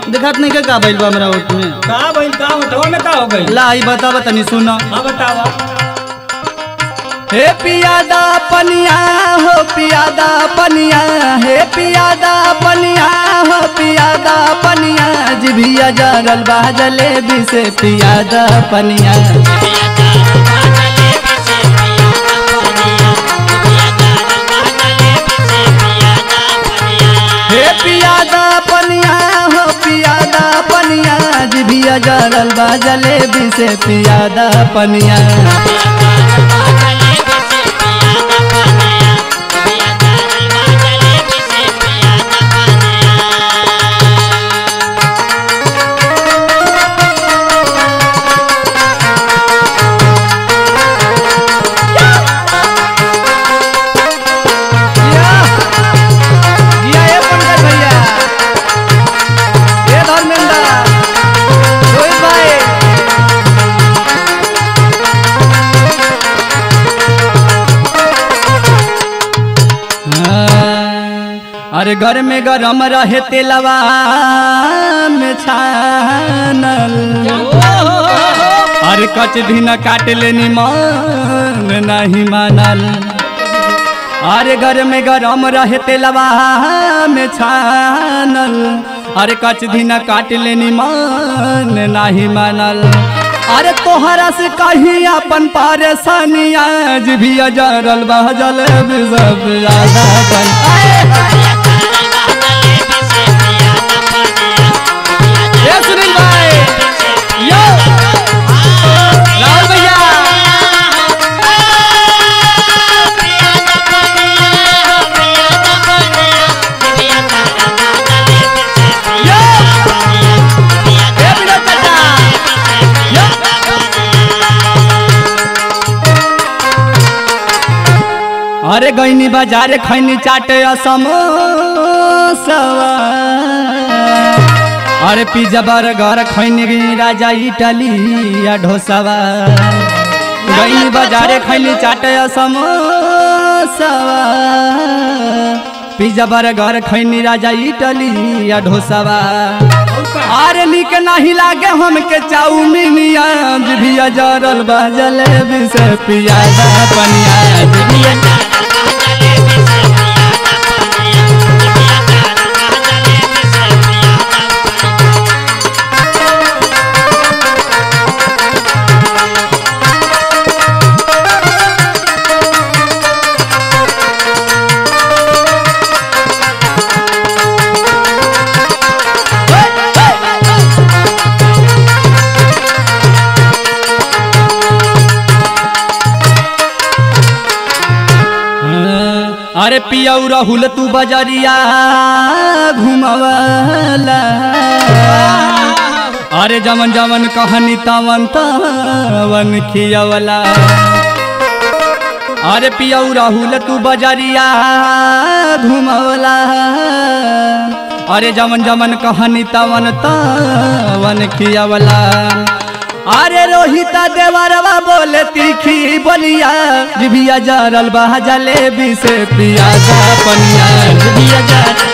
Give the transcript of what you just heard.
देखत नहीं के का भइल बा हमरा ओठ में का भइल का होटवा में का हो गई ला ई बतावा तनी सुन हाँ बतावा हे पियादा पनिया हो पियादा पनिया हे पियादा पनिया हो पियादा पनिया जिभिया जरल बा जलेबी से पियादा पनिया हे पियादा पनिया हो पियादा पनिया जिभिया जरल बा जलेबी से पियादा पनिया जिया जिया ये पंकज भैया ये धर्मेंद्र रोहित भाई हाँ, अरे घर में गरम रहे तेलवा में छानल अरे कच भी न काट लेनी मन नहीं मानल अरे घर में गरम रहे तेलवा में छानल अरे कच भी न काट लेनी मन नहीं मानल अरे तोहरा से कहीं अपन परेशानी आज भी अजरल बहजल सब ज्यादा बन ये सुनील भाई यो राहुल भैया यो ये विनोद चाचा यो अरे गईनी बाजार खैनी चाटे समोसवा अरे पिज्जा बर्गर खैनी गई राजा इटली या ढोसावा गईनी बाजारे खैनी चाटे समोसवा पिज्जा बर्गर खैनी राजा इटली या ढोसावा अरे निक नहीं लागे हमके चाउमीन आज भी जरल बा जलेबी से पियादा पनिया भी अरे पियऊ राहुल तू बजरिया घुमवला अरे जमन जमन कहनी तवन तवन खियवला अरे पियऊ राहुल तू बजरिया घुमवला अरे जमन जमन कहनी तवन तवन खियवला अरे रोहिता देवरवा बोले तीखी बोलिया जिभिया जरल बहा जलेबी से पियाजा पनिया जिभिया जरल